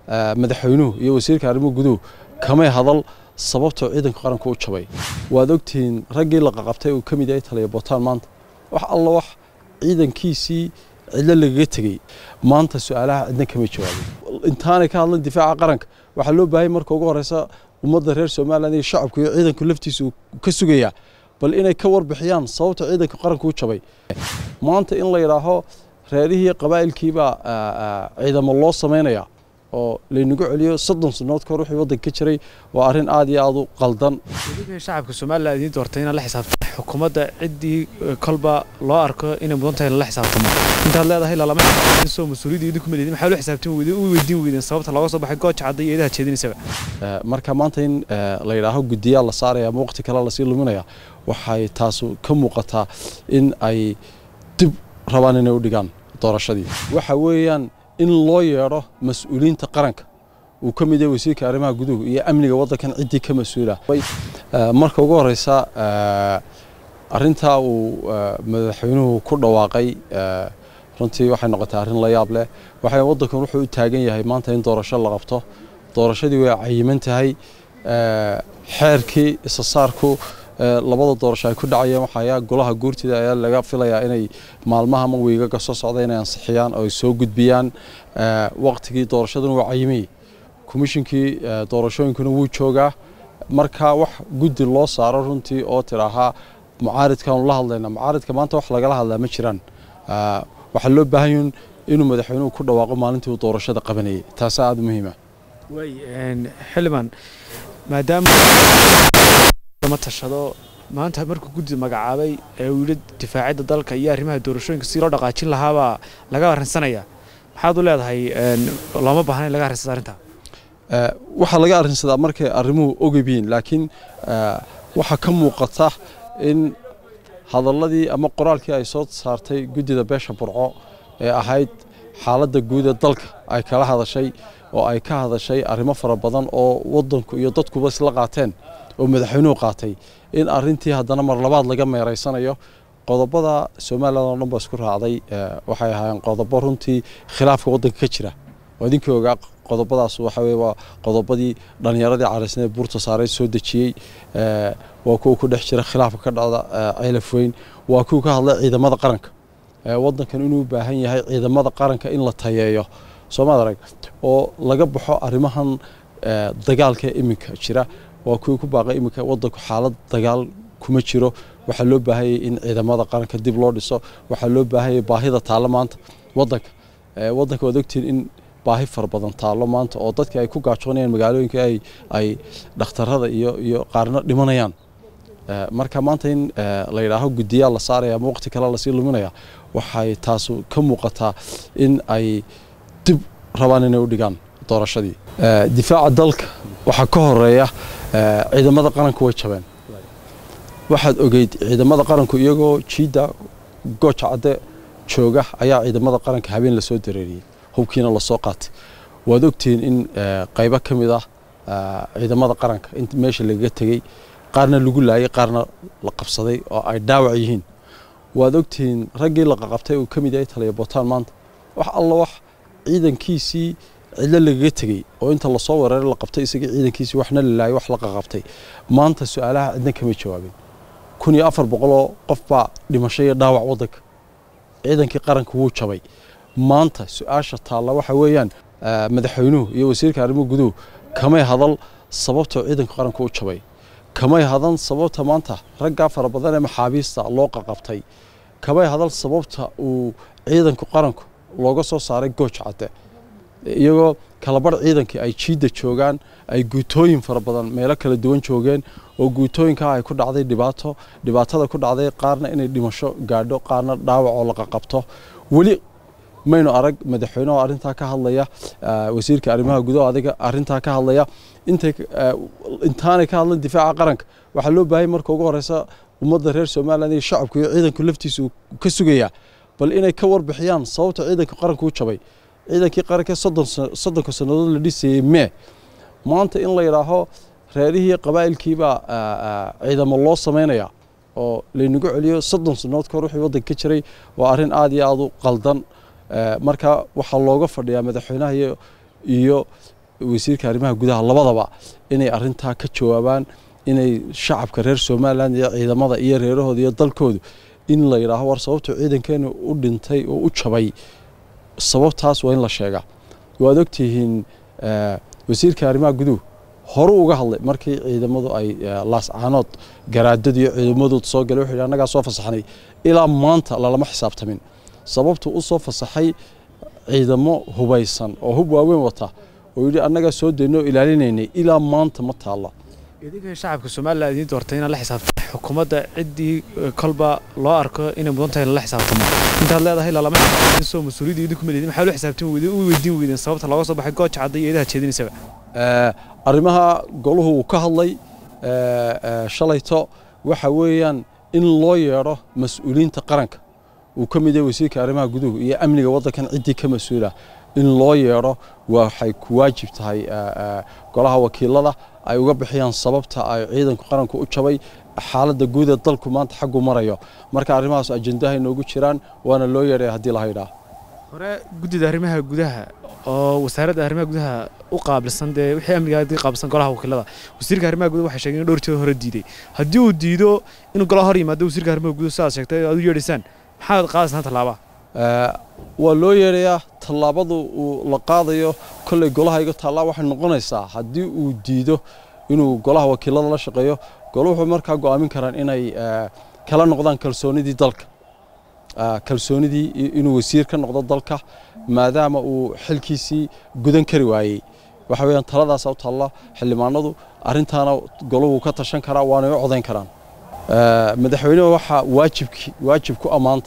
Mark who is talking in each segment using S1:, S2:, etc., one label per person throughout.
S1: madaxweynuhu iyo wasiirka arrimuhu guduhu kamay hadal sababtoo ciidanka qaranka u jabay waad ogtihiin raggii la qaqabtay uu ka mid yahay taliya botaan maanta wax alla wax ciidankiisii cidlo lagaga tegey maanta su-aalaha cidna kama jawaabin intaanay ka hadlan difaaca qaranka waxaa loo baahanya marka ugu horeysa ummadda reer somalilan iyo shacabku iyo ciidanku laftiisu ka sugayaa bal inay ka warbixiyaan sababta ciidanka qaranka u jabay maanta in la yidhaaho reerihii qabaa'ilkiibaa ciidamo loo samaynaya oo laynagu celiyo soddon sannood kahor wixii waddanka ka jiray waa arrin aad iyo aad u qaldan
S2: shacabka somalilan idiin doortay inaad la xisaabtamo xukuumadda ciddii kolba loo arko inay mudan tahay lala xisaabtamo intaad leedahay lalama xisaabtamin soo mas-uuliyadda idinku maleedin maxaa loo xisaabtami weydeen u weydiin weydeen sababta looga soo baxay gooja cadda iyo eedaha jeedinaysaba
S1: marka maanta in la yidhaaho guddiyaa la saaraya ama waqti kale lasii luminaya waxay taasu ka muuqataa in ay dib rabaan inay u dhigaan doorashadii waxa weeyaan in loo yeedho mas-uuliyiinta qaranka uu ka mid yahay wasiirka arrimaha guduhu iyo amniga waddankan ciddii ka mas-uula marka ugu horeysa arrintaa uu madaxweynuhu ku dhawaaqay runtii waxay noqotay arrin la yaab leh waxay waddankan wuxuu u taagan yahay maanta in doorasho la qabto doorashadii way cayiman tahay xeerkii isa saarku labada doorasho ay ku dhacayeen waxayaa golaha guurtida ayaa laga filayaa inay maalmaha ama wiigaga soo socda inay ansixiyaan oo ay soo gudbiyaan waqtigii doorashaduna waa cayimay komishinkii doorashooyinkuna wuu joogaa marka wax guddi loo saaro runtii oo tidhaahaa mucaaridkaanu la hadlayna mucaaridka maanta wax lagala hadlaa ma jiraan waxaa loo baahan inuu madaxweynuhu ku dhawaaqo maalintii uu doorashada qabanayay taasaa aada muhiima
S2: xildhibaan maadaama ma tashado maanta markuu guddi magacaabay ee uu yidhi difaacidda dalka iyo arrimaha doorashooyinka si loo dhaqaajin lahaabaa laga arrinsanaya maxaad u leedahay looma baahna in laga arrinsado arrintaa
S1: waxaa laga arrinsadaa markay arrimuhu ogyihiin laakiin waxaa ka muuqata in hadalladii ama qoraalkii ay soo saartay guddida beesha burco ee ahayd xaaladda guud ee dalka ay kala hadashay oo ay ka hadashay arrimo fara badan oo waddanku iyo dadkuba isla qaateen oo madaxweynuhu qaatay in arrintii haddana mar labaad laga meeraysanayo qodobada somalilan oo dhan ba isku raacday waxay ahaayeen qodobo runtii khilaafka waddanka ka jira oo idinkii ogaa qodobadaas waxa weye waa qodobadii dhallinyaradii caraysnee buurta saareed soo dejiyey waa kuwa ku dhex jira khilaafka ka dhacda ceylaf weyn waa kuwa ka hadlay ciidamada qaranka waddankan inuu u baahan yahay ciidamada qaranka in la tayeeyo soomaad arag oo laga baxo arrimahan dagaalka iminka jira waa kuwii ku baaqay iminka waddanku xaalad dagaal kuma jiro waxaa loo baahanyay in ciidamada qaranka dib loo dhiso waxaa loo baahanyay baahida taallo maanta waddanka waddanka waad ogtihiin in baahi fara badan taallo maanta oo dadkii ay ku gaajoonayaan magaalooyinka ay ay dhakhtarada iyo iyo qaarna dhimanayaan marka maanta in la yidhaaho guddiyaa la saaraya ama waqti kale lasii luminaya waxay taasu ka muuqataa in ay dib rabaan inay u dhigaan doorashadii difaaca dalka waxaa ka horeeya ciidamada qaranku way jabeen waxaad ogeyd ciidamada qaranku iyagoo jiidda gooja cadde jooga ayaa ciidamada qaranka habeen lasoo dareeriyey hubkiina lasoo qaatay waad ogtihiin in qaybo ka mid ah ciidamada qaranka in meesha lagaga tegey qaarna lagu laayay qaarna la qabsaday oo ay dhaawac yihiin waad ogtihiin raggii la qaqabtay uu ka mid yahay taliya botaan maanta wax alla wax ciidankiisii cidlo lagaga tegey oo inta lasoo weeraray la qabtay isagii ciidankiisii waxna la laayay wax la qaqabtay maanta su-aalaha cidna kama jawaabin kun iyo afar boqoloo qof baa dhimasho iyo dhaawac waddanka ciidankii qaranka wuu jabay maanta su-aasha taalla waxa weeyaan madaxweynuhu iyo wasiirka arrimuhu guduhu kamay hadal sababtoo ciidanka qaranka u jabay kamay hadan sababta maanta raggaa fara badan ee maxaabiista loo qaqabtay kamay hadal sababta uu ciidanka qaranku looga soo saaray gooj cadde iyagoo kalabarh ciidankii ay jiidda joogaan ay guutooyin fara badan meelo kala duwan joogeen oo guutooyinkaa ay ku dhacday dhibaato dhibaatada ku dhacday qaarna inay dhimasho gaadho qaarna dhaawac oo la qaqabto weli maynu arag madaxweyneho arrintaa ka hadlaya wasiirka arrimaha gudaha adiga arrintaa ka hadlaya intay intaanay ka hadlan difaaca qaranka waxaa loo baahanya marka ugu horeysa ummadda reer somalilan iyo shacabku iyo ciidanku laftiisu ka sugayaa bal inay ka warbixiyaan sababta ciidanka qaranka u jabay ciidankii qaranka soddonka sannadood la dhisayey mee maanta in la yidhaaho reerihii qabaa'ilkiibaa ciidamo loo samaynaya oo laynagu celiyo soddon sannadood kahor wixii waddanka ka jiray waa arrin aad iyo aad u qaldan marka waxaa looga fadhiyaa madaxweynaha iyo iyo wasiirka arrimaha gudaha labadaba inay arrintaa ka jawaabaan inay shacabka reer somalilan iyo ciidamada iyo reerahooda iyo dalkoodu in la yidhaaho war sababtu ciidankeenu u dhintay oo u jabay sababtaas waa in la sheegaa waad ogtihiin wasiirka arrimaha guduhu horu uga hadlay markii ciidamadu ay laascaanood garaadadu iyo ciidamadooda soo galay wuxuu yidhi annagaa soo fasaxnay ilaa maanta lalama xisaabtamin sababtu u soo fasaxay ciidamo hubaysan oo hub waaweyn wata oo yidhi annagaa soo daynoo ilaalinaynay ilaa maanta ma taalla
S2: idinka shacabka somalilan idiin doortay inaad la xisaabtamo xukuumadda ciddii kolba loo arko inay mudan tahay lala xisaabtamo intaad leedahay lalama xisaabtamin soo mas-uuliyadda idinku ma leedin maxaa loo xisaabtami weydeen u weydiin weydeen sababta looga soo baxay gooja cadda iyo eedaha jeedinaysaba
S1: arrimaha goluhu uu ka hadlay shalayto waxa weeyaan in loo yeedho mas-uuliyiinta qaranka uu ka mid yahay wasiirka arrimaha guduhu iyo amniga waddankan ciddii ka mas-uula in loo yeedho waxay ku waajib tahay golaha wakiilada ay uga bixiyaan sababta ay ciidanku qaranku u jabay xaaladda guud ee dalku maanta xaggu marayo marka arrimahaas ajendaha inoogu jiraan waana loo yeedhaya haddii la haydhaa
S2: hore guddida arrimaha gudaha oo wasaaradda arrimaha gudaha u qaabilsan dee wixii amniga qaabilsan golaha wakiilada wasiirka arrimaha gudaha waxay sheegeen in dhowr jeer hore diiday haddii uu diido inuu golaha hor yimaado wasiirka arrimaha gudaha sidaad sheegtay aad u yeedhaysaan maxaad qaadaysaan tallaaba
S1: waa loo yeedhayaa tallaabadu uu la qaadayo kolley golaha iga taallaa waxay noqonaysaa haddii uu diido inuu golaha wakiilada la shaqeeyo golo wuxuu markaa go'aamin karaan inay kala noqdaan kalsoonidii dalka kalsoonidii inuu wasiir ka noqdo dalka maadaama uu xilkiisii gudan kari waayey waxa weeyaan taladaasa u taalla xildhibaanadu arrintaana golahu ka tashan karaa waanay u codayn karaan madaxweynuhu waxaa waajibki waajib ku ammaanta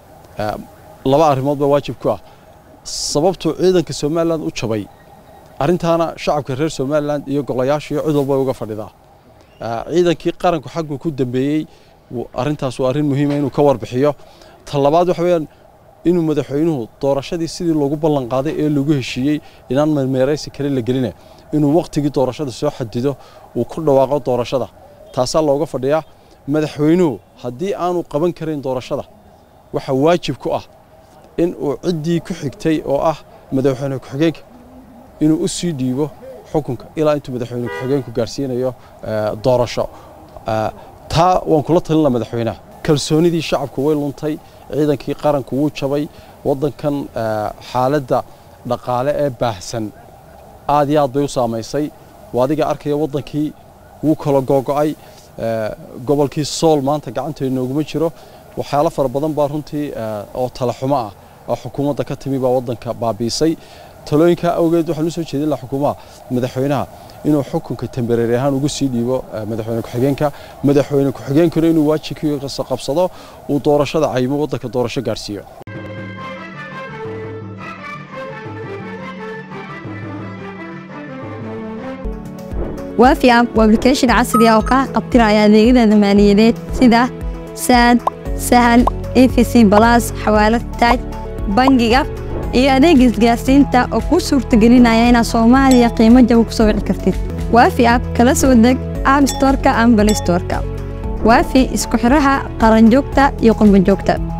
S1: laba arrimood baa waajib ku ah sababtuu ciidanka somalilan u jabay arrintaana shacabka reer somalilan iyo golayaasha iyo cid walba uga fadhidaa ciidankii qaranku xaggu ku dambeeyey arrintaas waa arrin muhiima inuu ka warbixiyo ta labaad waxa weeyaan inuu madaxweynuhu doorashadii sidii loogu ballan qaaday ee lagu heshiiyey inaan meermeeraysi kale la geline inuu wakhtigii doorashada soo xadido uu ku dhawaaqo doorashada taasaa looga fadhiyaa madaxweynuhu haddii aanu qaban karin doorashada waxaa waajib ku ah in uu ciddii ku xigtay oo ah madaxweyne ku-xigeenka inuu u sii dhiibo xukunka ilaa intuu madaxweyne ku-xigeenku gaarsiinayo doorasho taa waan kula talinla madaxweynaha kalsoonidii shacabku way luntay ciidankii qaranku wuu jabay waddankan xaaladda dhaqaale ee baahsan aad iyo aad bay u saamaysay waa adiga arkaya waddankii wuu kala googo'ay gobolkii sool maanta gacantay nooguma jiro waxyaalo fara badan baa runtii oo talaxumo ah oo xukuumadda ka timi baa waddanka baabiisay talooyinkaa awgeed waxaan u soo jeedin lahaa xukuumaha madaxweynaha inuu xukunka tembareeri ahaan ugu sii dhiibo madaxweyne ku-xigeenka madaxweyne ku-xigeenkuna inuu waajibkiisa qabsado uu doorashada cayimo waddanka doorasho gaarsiiyo
S3: waafi app waa application casri ah oo kaa qabtiraya adeegyada maaliyadeed sida saad sahal efc balas xawaalad taaj bangiga iyo adeega isgaarsiinta oo kuu suurtagelinaya inaad soomaaliya qiimo jaba ku soo wici kartid waafi app kala soo deg app storka ama balistorka waafi isku xidhaha qaranjoogta iyo qurbanjoogta